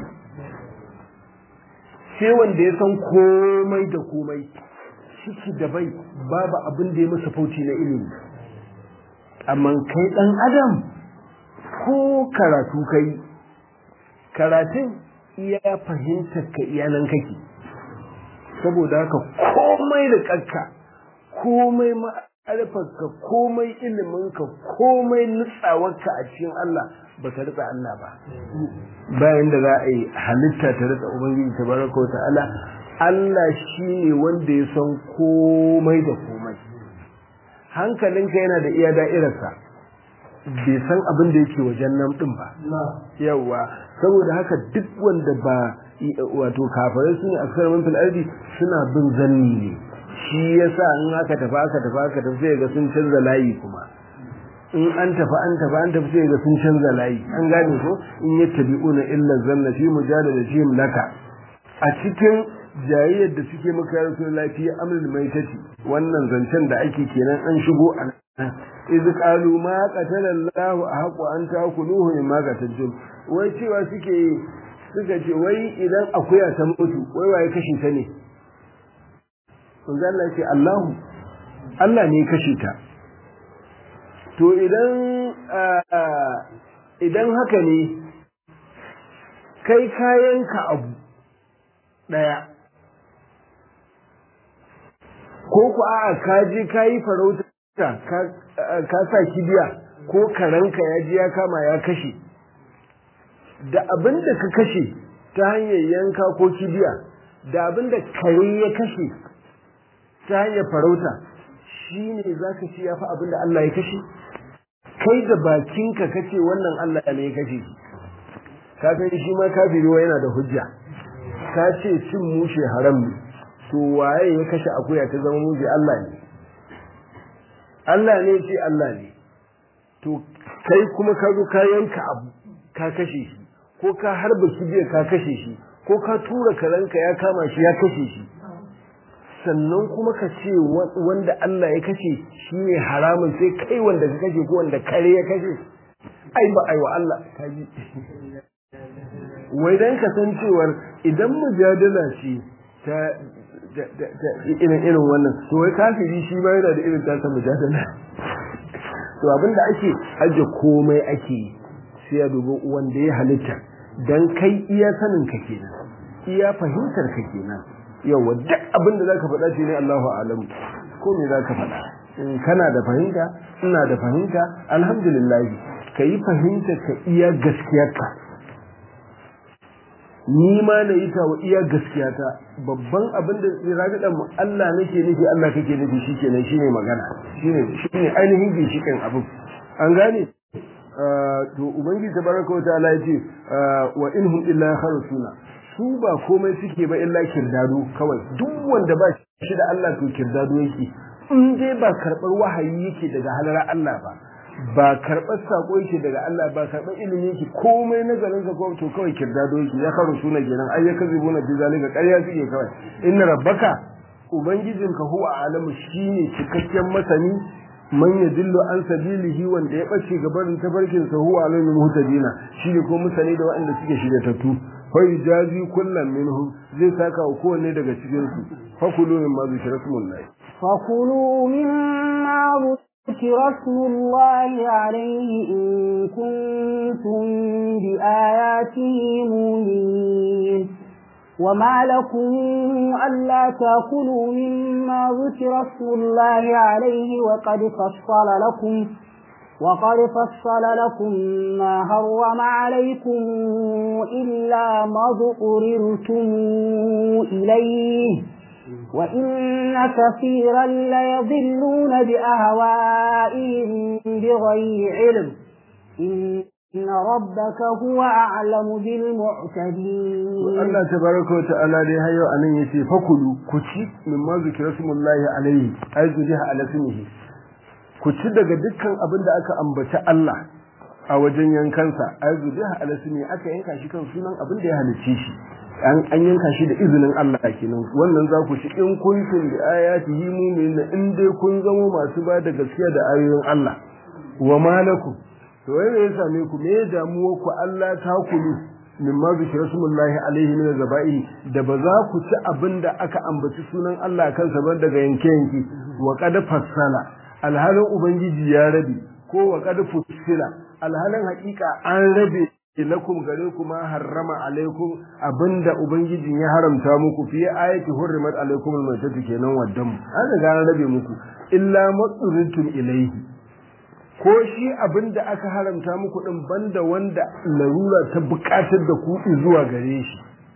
sai wanda ya san komai da komai ciki da bai babu abin da ya masa fauci na ilimi amma kai dan adam ko karatu kai karatun iya fahimtar ka iyanan kake saboda haka komai da kakka komai ma'arifarka komai iliminka komai nutsawarka a cikin Allah ba ka ritsa Allah ba bayan da za a yi halitta ta ritsa ubangiji ta baraka wa ta'ala Allah shi ne wanda ya san komai da komai hankalinka yana da iya da'irarsa bai san abin da yake wajen nan din ba yawa saboda haka duk wanda ba wato kafirai su ne a kasar manfil ardi suna bin zanni ne shi yasa in aka tafi aka tafi aka tafi sai ga sun canza layi kuma in an tafi an tafi an tafi sai ga sun canza layi an gane ko in yattabi'una illa zanna fi mujadalatihim laka a cikin jayayyar da suke maka ya rasu lafiya amrul maitati wannan zancen da ake kenan an shigo a iz qalu ma qatala Allah ahqu an ta'kuluhu mimma qataltum wai cewa suke suka ce wai idan akuya ta mutu wai waye kashe ta ne manzo Allah ce Allahu Allah ne kashe ta to idan idan haka ne kai kayanka abu daya ko ku a'a ka je ka yi farauta ka sa kibiya ko karanka ya ji ya kama ya kashe da abin da ka kashe ta hanyar yanka ko kibiya da abin da kare ya kashe ta hanyar farauta shi ne za ka ci ya fi abin da Allah ya kashe kai da bakinka kace wannan Allah ne ya kashe ka san shi ma kafiri yana da hujja ka ce cin mushe haram ne to waye ya kashe akuya ta zama mushe Allah ne Allah ne ce Allah ne to kai kuma ka zo ka yanka abu ka kashe shi ko ka harba kibiyar ka kashe shi ko ka tura karanka ya kama shi ya kashe shi sannan kuma ka ce wanda Allah ya kashe shi ne haramun sai kai wanda ka kashe ko wanda kare ya kashe ai ba ai wa Allah ka ji wai dan ka san cewar idan mujadala ce ta irin irin wannan to wai kafiri shi ba yana da irin tasa mujadala to abinda ake aje komai ake sai ya dubi wanda ya halitta dan kai iya sanin ka kenan iya fahimtar ka kenan yawa duk abin da zaka faɗa shi ne Allahu a'lamu ko me zaka faɗa in kana da fahimta ina da fahimta alhamdulillah kayi fahimta ka iya gaskiyarka ni ma na yi ta wa iya gaskiyata babban abin da rabiɗa mu Allah nake nufi Allah kake nufi shikenan shine magana shine shine ainihin ginshikin abin an gane to ubangiji tabaraka wa ta'ala yace wa inhum illa kharusuna su ba komai suke ba illa kirdado kawai duk wanda ba shi da Allah to kirdado yake in dai ba karɓar wahayi yake daga halara Allah ba ba karɓar sako yake daga Allah ba karɓar ilimi yake komai nazarin ka to kawai kirdado yake ya karu suna kenan ai ya kazi buna bi zalika ƙarya suke kawai inna rabbaka ubangijinka huwa alamu shine cikakken masani man yadillu an sabilihi wanda ya bace gabarin tafarkin sa huwa alimul muhtadina shine ko musani da waɗanda suke shiryatattu fai jazi kullum minhum zai saka wa kowanne daga cikin su fakulu min ma zikra smullahi fakulu mimma zikra smullahi alayhi in kuntum bi ayatihi mu'minin وما لكم ألا تأكلوا مما ذكر اسم الله عليه وقد فصل لكم وقد فصل لكم ما هرم عليكم إلا ما ضطررتم إليه وإن كثيرا ليضلون بأهوائهم بغير علم إن ربك هو أعلم بالمعتدين Allah tabaraka wa ta'ala dai har yau anan yace fakulu ku ci mimma zikra smullahi alaihi ay zudiha ala smihi ku ci daga dukkan abin da aka ambaci Allah a wajen yankansa ay zudiha ala smihi aka yanka shi kan sunan abin da ya halicce shi an an yanka shi da izinin Allah kenan wannan za ku ci in kuntum bi ayatihi mu'minin in dai kun zamo masu ba da gaskiya da ayoyin Allah wa malakum to wai ya same ku me damuwa ku Allah ta kulu min ma bi rasulullahi alaihi min zaba'i da ba za ku ci abin da aka ambaci sunan Allah kansa ba daga yanke yanki wa qad fassala alhalin ubangiji ya rabi ko wa qad fussila alhalin haƙiƙa an rabe lakum gare ku ma harrama alaikum abinda ubangijin ya haramta muku fi ayati hurrimat alaikum almaytatu kenan waddam an riga an rabe muku illa matsurintum ilaihi ko shi abin da aka haramta muku din banda wanda larura ta bukatar da ku zuwa gare shi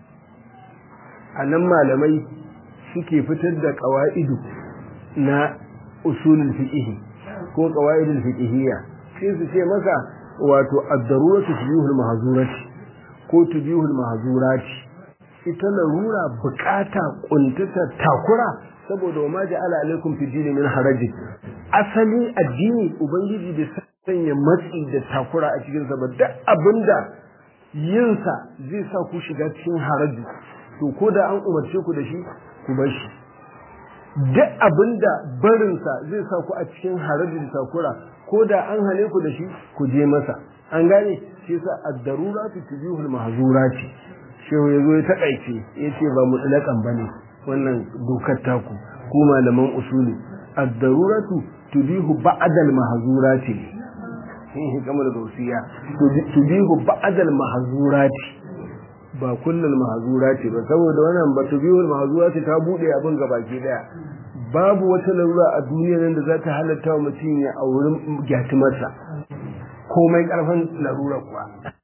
a nan malamai suke fitar da ƙawa'idu na usulul fiqh ko ƙawa'idul fiqhiyya sai su ce maka wato ad-daruratu tubihul mahzurati ko tubihul mahzurati ita larura bukata kuntata takura saboda wa ma ja'ala alaikum fi dini min haraji asali addini ubangiji bai sanya matsi da takura a cikin sa ba duk abinda yin sa zai sa ku shiga cikin haraji to ko da an umarce ku da shi ku bar shi duk abinda barin sa zai sa ku a cikin haraji da takura ko da an hane ku da shi ku je masa an gane shi yasa ad-daruratu tubihul mahzurati shehu yazo ya takaice yace ba mutlaqan bane wannan dokar taku ku malaman usuli ad-daruratu tubihu ba'da al-mahzurati eh kamar gausiya tubihu ba'da al-mahzurati ba kullal mahzurati ba saboda wannan ba tubihu al-mahzurati ta bude abin gabaki daya babu wata larura a duniyar nan da za ta halatta wa mutum ya auri gyatumarsa komai karfin larura kuwa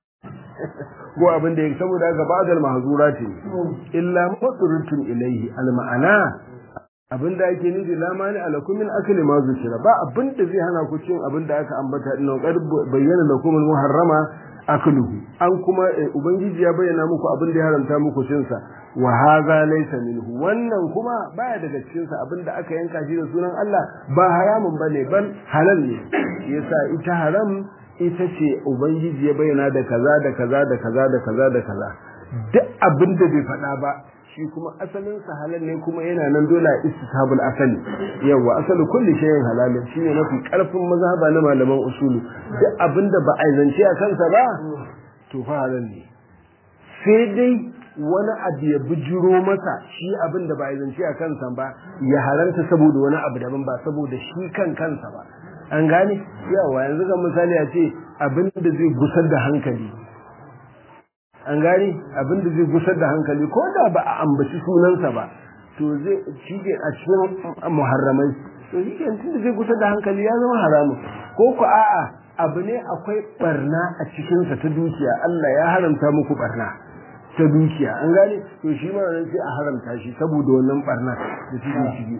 ko abin da ya saboda haka ba'dal mahzurati illa matsurutun ilaihi alma'ana abin da ake nufi la mani alakum min akli ma zukira ba abin da zai hana ku cin abin da aka ambata din qad bayyana lakum muharrama akluhu an kuma ubangiji ya bayyana muku abin da ya haramta muku cin sa wa hadha laysa minhu wannan kuma baya daga cikin sa abin da aka yanka shi da sunan Allah ba haramun bane ban halal ne yasa ita haram ita ce ubangiji ya bayyana da kaza da kaza da kaza da kaza da kaza duk abin da bai faɗa ba shi kuma asalin sa halal ne kuma yana nan dole a istishabul asali yawa asalu kulli shay'in halal shine mafi karfin mazhaba na malaman usulu duk abin da ba a zance a kansa ba to fa halal ne sai dai wani abu ya bijiro masa shi abin da ba a zance a kansa ba ya haranta saboda wani abu daban ba saboda shi kan kansa ba an gane yawa yanzu ga misali a ce abin da zai gusar da hankali an gane abin da zai gusar da hankali ko da ba a ambaci sunansa ba to zai shi ke a cikin muharramai to shi ke tun da zai gusar da hankali ya zama haramun ko ku a'a abu ne akwai barna a cikinsa ta dukiya Allah ya haramta muku barna ta dukiya an gane to shi ma nan sai a haramta shi saboda wannan barna da take ciki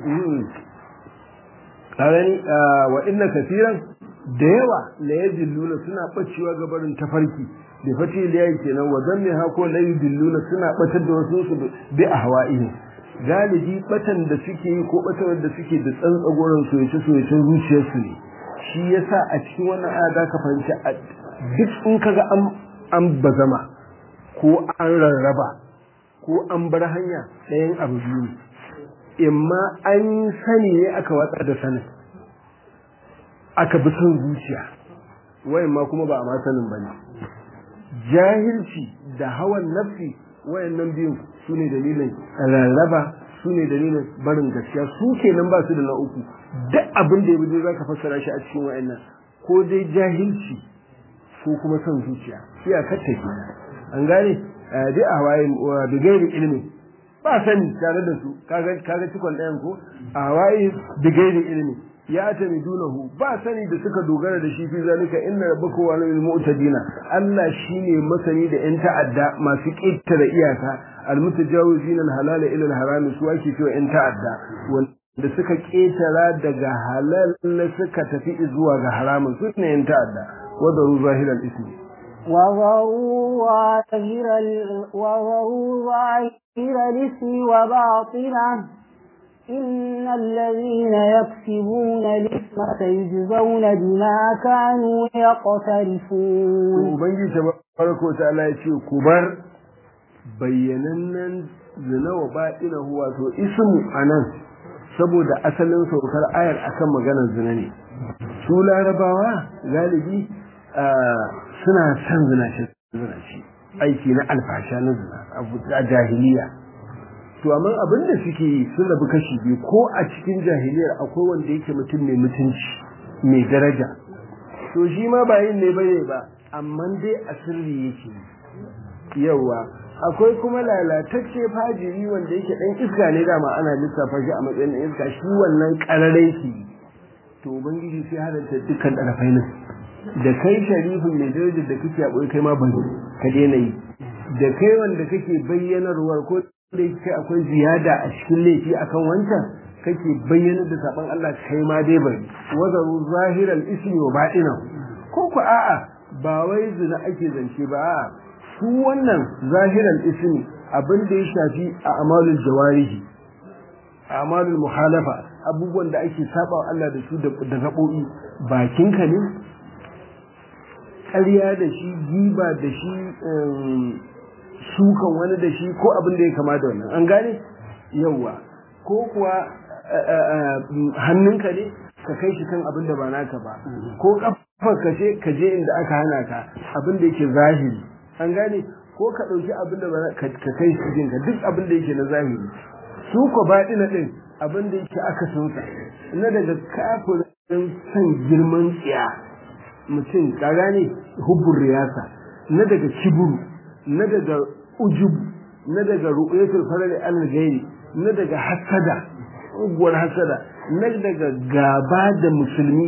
kagani wa inna kasiran da yawa la yadilluna suna bacewa ga barin tafarki da fati liyayi kenan wa zanne ha ko la yadilluna suna batar da wasu su bi ahwa'ihi galibi batan da suke yi ko batar da suke da tsantsagoran soyace soyacen zuciyarsu ne shi yasa a cikin wannan aya da ka fahimci duk in kaga an an bazama ko an rarraba ko an bar hanya ɗayan abu biyu imma an sani ne aka watsar da sanin aka bi son zuciya wayan ma kuma ba a ma sanin bane jahilci da hawan nafsi wayannan biyun su ne dalilin rarraba su ne dalilin barin gaskiya su kenan ba su da na uku duk abin da ya bi za ka fassara shi a cikin wayannan ko dai jahilci ko kuma son zuciya iyakar ta kenan an gane dai a hawaye da gairi ilimi ba sani tare da su kaga kaga cikon ɗayan ko a hawaye da gairi ilimi ya ta dunahu ba sani da suka dogara da shi fi zalika inna rabbaka wa lil mu'tadina Allah shine masani da yan ta'adda masu ƙetare iyaka almutajawizin alhalal ila alharam su ake cewa in ta'adda wanda suka ketara daga halal suka tafi zuwa ga haramun su ne in ta'adda wadaru zahiral ismi وذروا ظاهر ال- وذروا ظاهر الاسم وباطنه إن الذين يكسبون الإثم سيجزون بما كانوا يقترفون ubangiji tabaraka wa ta'ala ya ce ku bar bayyanannen zina wa baɗinahu wato ismu anan saboda asalin saukar ayar akan maganar zina ne su larabawa galibi suna son zinace zinace aiki na alfasha na zina a jahiliya to amma abin da suke yi sun rabu kashi biyu ko a cikin jahiliyar akwai wanda yake mutum mai mutunci mai daraja to shi ma ba yin ne bane ba amma dai a sirri yake yawa akwai kuma lalatacce fajiri wanda yake dan iska ne dama ana lissafa shi a matsayin iska shi wannan kararai ki to ubangiji sai halarta dukkan ɗarafai nan da kai sharifin mai darajar da kake a kai ma bari ka daina yi da kai wanda kake bayyanarwar ko da yake akwai ziyada a cikin laifi akan wancan kake bayyanar da saban Allah kai ma dai bari wazaru zahiral ismi wa ba'inan ko ku a'a ba wai zina ake zance ba a'a su wannan zahiral ismi abin da ya shafi a amalul jawarihi a amalul muhalafa abubuwan da ake saba wa Allah da su da gaɓoɓi bakinka ne ƙarya da shi giba da shi sukan wani da shi ko abin da ya kama da wannan an gane yauwa ko kuwa hannunka ne ka kai shi kan abin da ba naka ba ko kafar ka ce ka je inda aka hana ka abin da yake zahiri an gane ko ka ɗauki abin da ba ka kai shi jinka duk abin da yake na zahiri su ko baɗi na ɗin abin da yake aka sunsa na daga kafirin san girman tsiya mutum ka gane hubbun riyasa na daga kiburu na daga ujubu na daga ru'yatul farari al gairi na daga hasada uguwar hasada na daga gaba da musulmi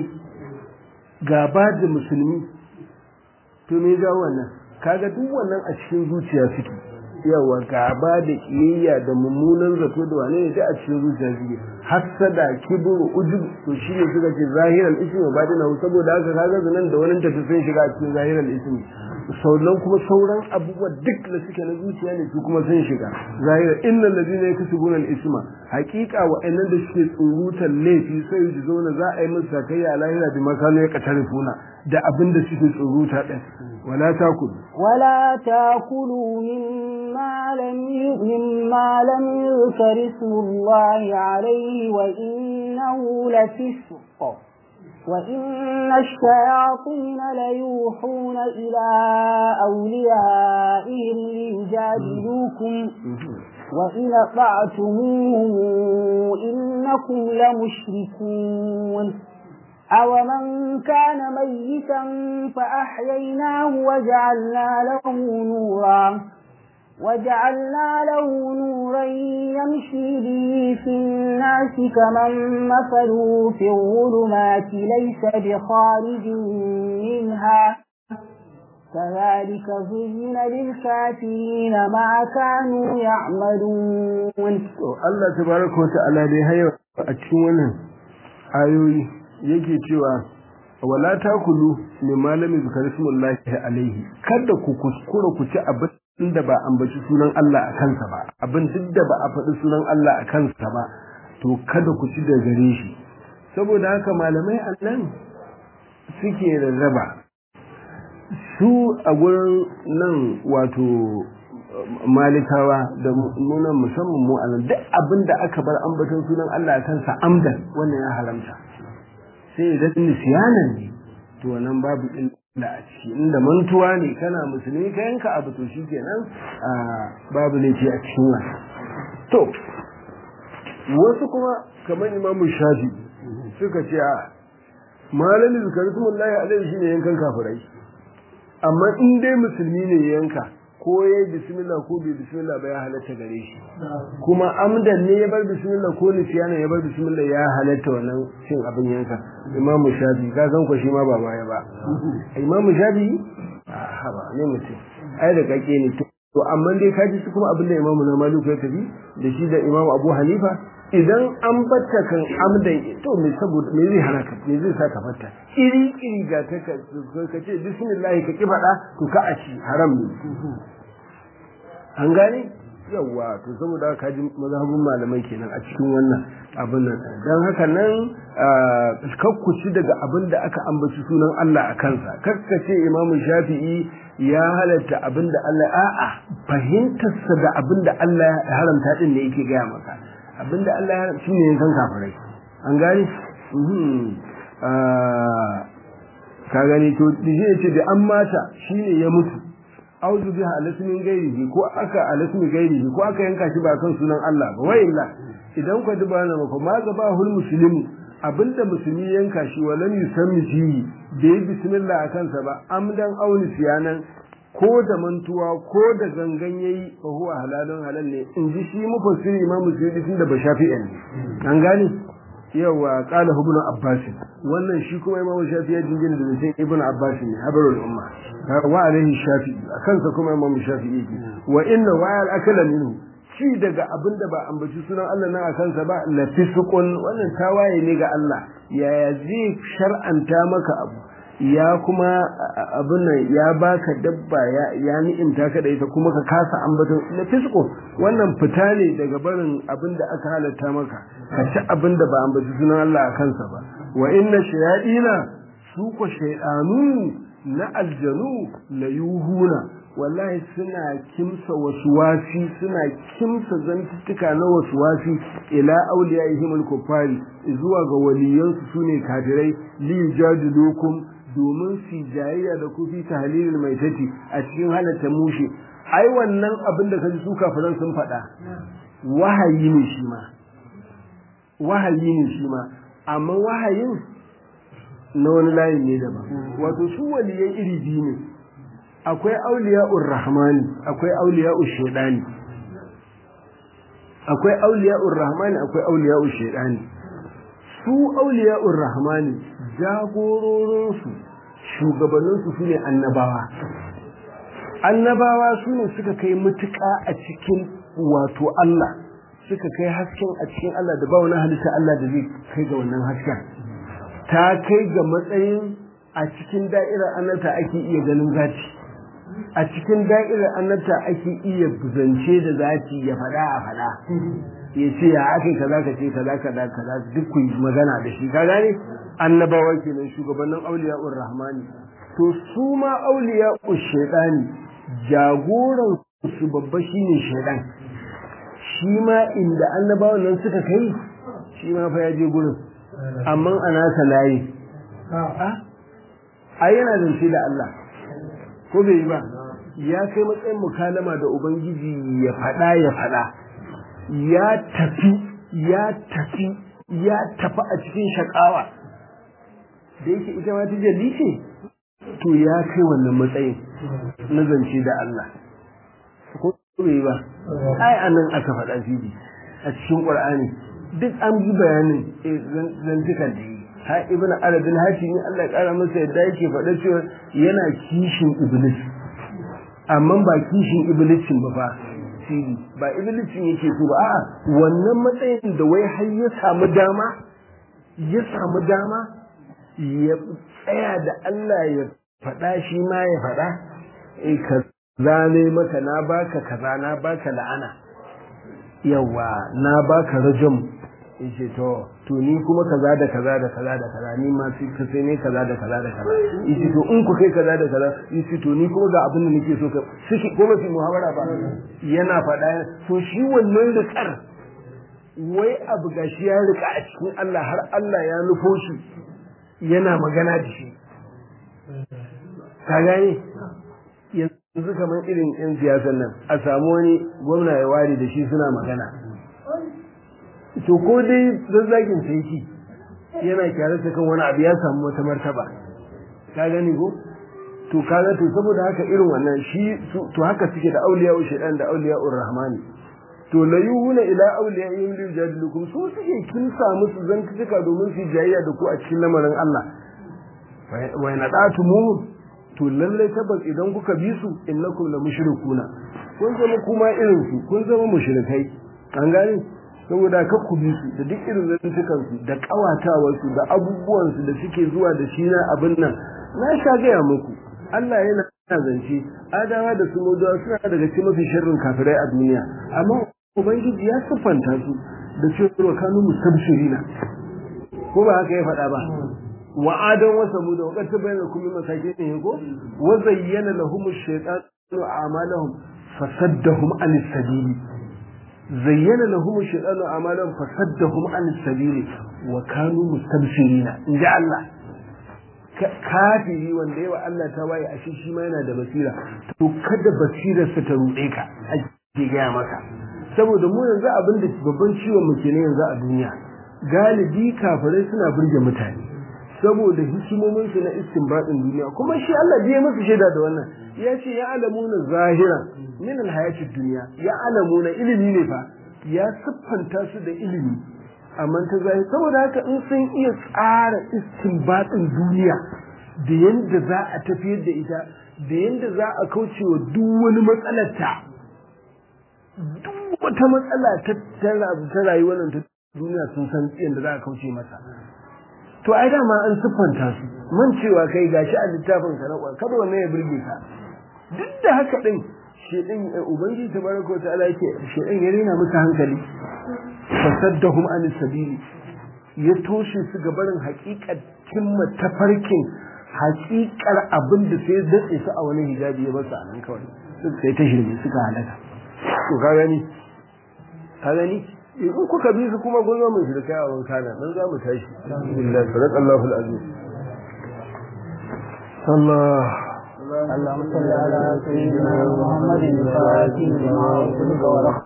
gaba da musulmi to me ga wannan kaga duk wannan a cikin zuciya suke yawa gaba da kiyayya da mummunan zato da wane ne da a cikin zuciya suke hasada kibru ujub to shi ne suka ce zahiral ismi wa batina saboda haka kaga zanan da wani tafi sun shiga a cikin zahiral ismi sauran kuma sauran abubuwa duk da suke na zuciya ne su kuma sun shiga zahira innal ladina yaksubuna al-isma haqiqa wa annan da suke tsurutan laifi sai su zauna za a yi musu sakayya a lahira bi makano ya katarifuna da abin da suke tsuruta din wala takulu ولا تاكلوا مما لم مما لم يذكر اسم الله عليه وإنه لفسق وإن الشياطين ليوحون إلى أوليائهم ليجادلوكم وإن أطعتموهم إنكم لمشركون أومن كان ميتا فأحييناه وجعلنا له نورا وجعلنا له نورا يمشي به في الناس كمن مثله في الظلمات ليس بخارج منها كذلك زين للكافرين ما كانوا يعملون الله تبارك وتعالى dai hayo a cikin wannan ayoyi yake cewa wala takulu min malami zikar ismullahi alaihi kada ku kuskura ku ci abin da ba ambaci sunan Allah a kansa ba abin duk da ba a faɗi sunan Allah a kansa ba to kada ku ci da gare shi saboda haka malamai a nan suke rarraba su a gurin nan wato malikawa da nunan musamman mu a nan duk abin da aka bar ambaton sunan Allah a kansa amdan wannan ya haramta sai idan nisyanan ne to wannan babu illa a ciki inda mantuwa ne kana musulmi ka yanka abu to shikenan babu laifi a cikin wannan to wasu kuma kamar imamu shafi suka ce a malamin zikarismullahi alaihi shine yankan kafirai amma in dai musulmi ne yanka ko ya yi bismillah ko bai bismillah ba ya halatta gare shi kuma amdan ne ya bar bismillah ko nisiyana ya bar bismillah ya halatta wannan cin abin yanka imamu shafi ka san ko shi ma ba baya ba imamu shafi a haba ne mutum ai da kake ne to amma dai ka ji su kuma abin da imamu na maliku ya tafi da shi da imamu abu hanifa idan an batta kan amdan to me saboda me zai hana ka me zai sa ka fatta iri iri ga ta ka ka ce bismillah ka ki faɗa to ka a ci haram ne an gane yawa to saboda haka ji mazhabin malamai kenan a cikin wannan abin nan dan haka nan kakkuci daga abin da aka ambaci sunan Allah a kansa kakkace Imam Shafi'i ya halatta abin da Allah a'a fahimtarsa da abin da Allah ya haramta din ne yake gaya maka abin da Allah ya haramta shine yankan kafirai an gani ka gani to dije ce da an mata shine ya mutu auzu biha alasmin gairihi ko aka alasmin gairihi ko aka yanka shi ba kan sunan Allah ba wa illa idan ku duba na maka ma gaba hul muslimu abinda musulmi yanka shi walam yusammi fihi da yi bismillah a kansa ba amdan auni siyanan ko da mantuwa ko da gangan yayi fa huwa halalun halal ne in ji shi mufassiri imamu suyuti tun da ba shafi'an ne an gane yawa qala ibn abbas wannan shi kuma imamu shafi ya jingina da sai ibn abbas ne habarul umma wa alaihi shafi kansa kuma imamu shafi yake wa inna wa al akala minhu ci daga abin da ba ambaci sunan Allah nan a kansa ba la fisqun wannan tawaye ne ga Allah yaya zai shar'anta maka abu ya kuma abin nan ya baka dabba ya ya ni'imta ka da ita kuma ka kasa ambaton la fisqu wannan fita ne daga barin abin da aka halatta maka ka ci abin da ba ambaci sunan Allah a kansa ba wa inna shayadina su ko shaydanu na aljanu la yuhuna wallahi suna kimsa wasuwasi suna kimsa zantuttuka na wasuwasi ila auliyaihim al-kuffari zuwa ga waliyansu sune kafirai li yujadilukum domin su jayayya da kufi tahlilil maitati a cikin halatta mushe ai wannan abin da kaji su kafiran sun faɗa wahayi ne shi ma wahayi ne shi ma amma wahayin na wani layin ne daban wato su waliyan iri biyu ne akwai auliya'ur rahmani akwai auliya'ur shaidani akwai auliya'ur rahmani akwai auliya'ur shaidani su auliya'ur rahmani jagororinsu shugabanninsu su ne annabawa annabawa su ne suka kai mutuƙa a cikin wato Allah suka kai hasken a cikin Allah da ba wani halitta Allah da zai kai ga wannan hasken ta kai ga matsayin a cikin da'irar annabta ake iya ganin zati a cikin da'irar annabta ake iya zance da zati ya faɗa a faɗa ya ce ya ake kaza ka ce kaza kaza kaza duk ku magana da shi ka gane annabawa kenan shugabannin auliya'ur rahmani to su ma auliya'ur shaidani jagoran su babba shine shaidan shi ma inda annabawan nan suka kai shi ma fa ya je gurin amma a nasa layi a yana zance da Allah ko bai yi ba ya kai matsayin mukalama da ubangiji ya faɗa ya faɗa ya tafi ya tafi ya tafi a cikin shakawa da yake ita ma ta jalli ce to ya kai wannan matsayin na zance da Allah ko bai ba ai anan aka faɗa fili a cikin Qur'ani duk an bi bayanin zantukan da yi ha ibn arabin hatimi Allah ya kara masa yadda yake faɗa cewa yana kishin iblis amma ba kishin iblisin ba fa fili ba iblisin yake so ba a'a wannan matsayin da wai har ya samu dama ya samu dama ya tsaya da Allah ya faɗa shi ma ya faɗa eh ka zane maka na baka kaza na baka la'ana yawa na baka rajam yace to to ni kuma kaza da kaza da kaza da kaza ni ma sai ka sai ne kaza da kaza da kaza yace to in ku kai kaza da kaza yace to ni kuma ga abin da nake so ka shi ko ba fi muhawara ba yana faɗa to shi wannan rikar wai abu gashi ya rika a cikin Allah har Allah ya nufo shi yana magana da shi ka gane yanzu kamar irin yan siyasan nan a samu wani gwamna ya ware da shi suna magana to ko dai zazzagin sai yana kyara ta kan wani abu ya samu wata martaba ka gani ko to kaga to saboda haka irin wannan shi to haka suke da auliya shaitan da auliya rahmani to la yuhuna ila awliya in li jadilukum su suke kin samu su zantuka domin su jayayya da ku a cikin lamarin Allah wa yanadatu mu to lalle tabbas idan kuka bi su innakum la mushrikuna kun zama kuma irin su kun zama mushrikai an gane saboda ka ku bi su da duk irin zantukan su da kawatawar su da abubuwan su da suke zuwa da shi na abin nan na sha gaya muku Allah yana zance adawa da su mudawa suna daga cikin mafi sharrin kafirai a duniya amma ubangiji ya siffanta su da cewa kanu mustabshirina ko ba haka ya faɗa ba wa adan wa samud wa qad tabayyana kullu masakin ko wa zayyana lahum ash-shaytanu a'malahum fasaddahum an as-sabili zayyana lahum ash-shaytanu a'malahum fasaddahum an as-sabili wa kanu mustabshirina inja Allah kafiri wanda yawa Allah ta waye a shi ma yana da basira to kada basirarsa ta ruɗe ka ake gaya maka saboda mu yanzu abin da babban ciwon mu kenan yanzu a duniya galibi kafirai suna burge mutane saboda hikimomin su na istinbadin duniya kuma shi Allah bai musu shaida da wannan ya ce ya alamuna zahiran min alhayatid dunya ya alamuna ilimi ne fa ya siffanta su da ilimi amma ta zahiri saboda haka in sun iya tsara istinbadin duniya da yanda za a tafiyar da ita da yanda za a kauce wa duk wani matsalar ta duk wata matsala ta rayuwar nan ta duniya sun san yadda za a kauce masa to ai dama an siffanta su man cewa kai gashi a littafin ka na kwa kada wannan ya burge ka duk da haka din shedan ubangiji tabaraka ta'ala yake shedan ya rena musu hankali fasaddahum an sabili ya toshe su ga barin haƙiƙar cimma tafarkin haƙiƙar abin da sai datse su a wani hijabi ya basu a nan kawai sai ta shirme suka halaka to ka gani ka gani in kuka bi su kuma kun zo mu shirka a wanka na nan za mu tashi alhamdulillah sadaqallahu alazim Allah اللهم صل على سيدنا محمد الفاتح لما أغلق